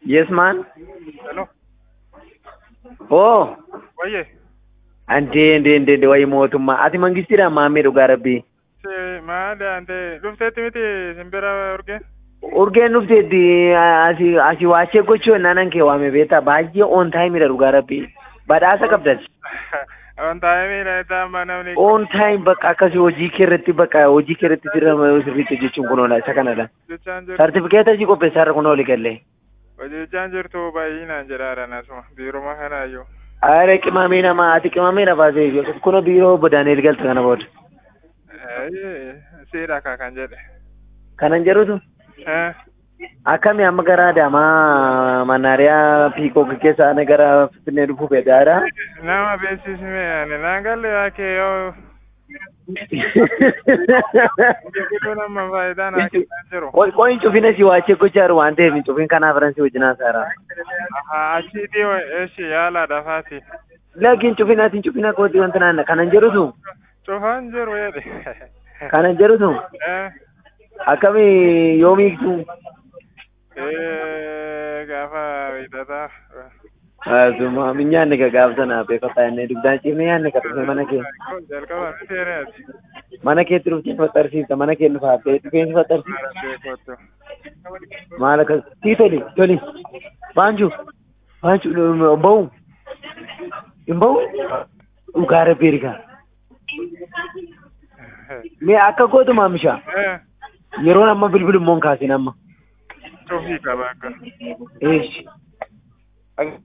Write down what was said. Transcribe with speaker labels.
Speaker 1: Yes, man.
Speaker 2: Hello.
Speaker 1: Oh,
Speaker 2: Wayye.
Speaker 1: ante ande ande ande wayi mootummaa. Ati mangistiidhaan maammee dhugaa rabbii.
Speaker 2: Si maali ante dhufteetti miti simbira urgeen?
Speaker 1: Urgeen dhufteetti asii asii waachee gochuu naanan kee waame beektaa baay'ee on taayimidha dhugaa rabbii. Badhaasa qabdas.
Speaker 2: On taa'ee amma namni.
Speaker 1: On taayim bakka akkasii hojii kee irratti bakka hojii kee irratti sirra sirriitti jechuun kun oola isa kanadha.
Speaker 2: Hojjechaan jirtu.
Speaker 1: Sartifikeeta asii qopheessaarra kun ooli galee.
Speaker 2: Hojjechaan jirtu baay'inaan jedhaadhaan asuma biiruma kanaayyuu.
Speaker 1: Aare qimamee namaa ati qimamee nafaa ta'e kun biiroo obbo Daani'el galta kana booda.
Speaker 2: Siidha kaa kan jedhe.
Speaker 1: Kanan jedhutu
Speaker 2: Eh,
Speaker 1: akkami amma gara Adaamaa Mannaariyaa Piikook keessa ana gara Finfinnee dhufuu fedhaadha.
Speaker 2: Nama beeksisme ani naan galle yaakee yoo biqiltuu nama faayidaan haa kennan jiru.
Speaker 1: Qoyin cufina si waachee gochaa jiru waan ta'eef cufin kanaaf faransi wajjin haasaara.
Speaker 2: Achiitii eeshi yaala dafaati.
Speaker 1: Lakin cufinaatiin cufina kooti wanta naanna kanan jedhutu
Speaker 2: Cufaan jiru jedhe.
Speaker 1: kanan jedhutu
Speaker 2: Eh,
Speaker 1: akkami yoomiiktu
Speaker 2: eh, gaafa beektataa.
Speaker 1: asuma nyaanni ka gaafsana beekataa inni dugdaan ciifne nyaanni ka dhufe mana kee
Speaker 2: Jalqaba ni seeneeti.
Speaker 1: mana keetti dhuftee faxarsiifta mana kee nu faaftee dhufeensi faxarsiifta
Speaker 2: Beekottu.
Speaker 1: maal akkas sii toli toli baanju baanju bahu hin bahu dhugaa rabbii ergaa mee akka gootu maamisha
Speaker 2: Eh,
Speaker 1: yeroon amma bilbilummoon kaasin amma
Speaker 2: cufii qaba akka.
Speaker 1: eeshi